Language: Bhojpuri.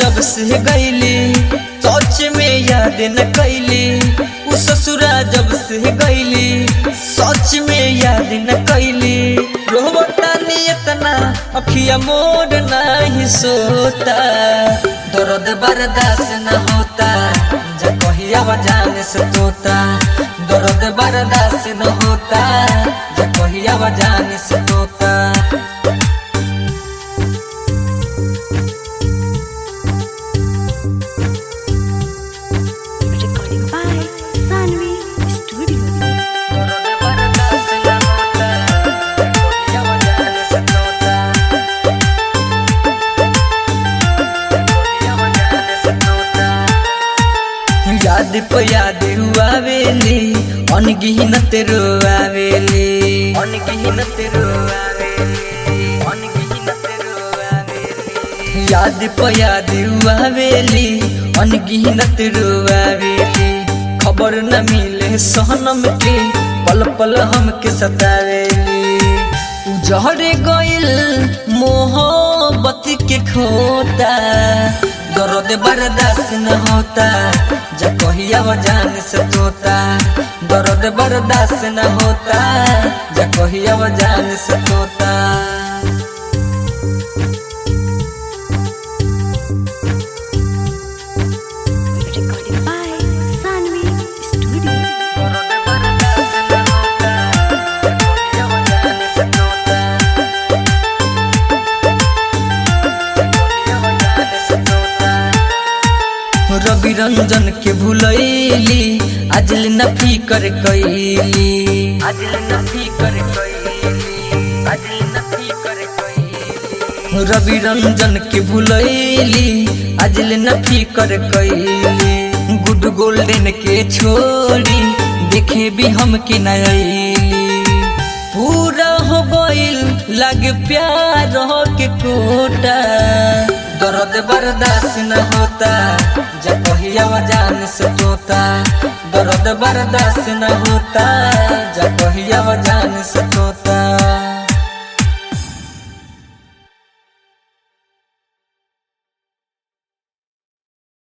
जब से गईली सोच में याद न कैली उ ससुरा जब से गईली सोच में याद न कैली रोबता नियतना अखिया मोड़ नहीं सोता दर्द बर्दाश्त न होता जा कहिया जान से तोता दर्द बर्दाश्त न होता जा कहिया जान से तोता Recording by Sanvi Studio. दर्द बर्दाश्त न होता कहिया जान से तोता कहिया जान से तोता याद प याद हुआवेली अनगिन तेरो आवेली अनगिन तेरो आवेली अनगिन तेरो आवेली याद प याद हुआवेली अनगिन तेरो आवेली खबर न मिले सहनम के पल पल हमके सतावेली उजड़ गइल मोहब्बत के खोता दर्द बर्दाश्त न होता जा कहिया जान से तोता दर्द बर्दाश्त न होता जा कहिया जान से तोता Recording by Sanvi Studio. दर्द बर्दाश्त न होता जा कहिया जान से तोता कहिया जान से तोता रवि रंजन के भूलैली आजल न फिकर कैली आजल न फिकर कैली आजल न फिकर कैली रवि रंजन के भूलैली आजल न फिकर कैली गुड गोल्डन के छोड़ी देखे भी हम के नयली पूरा हो गइल लगे प्यार के कोटा दर्द बर्दाश्त न होता जा कहिया जान से तोता दर्द बर्दाश्त न होता जा कहिया जान से तोता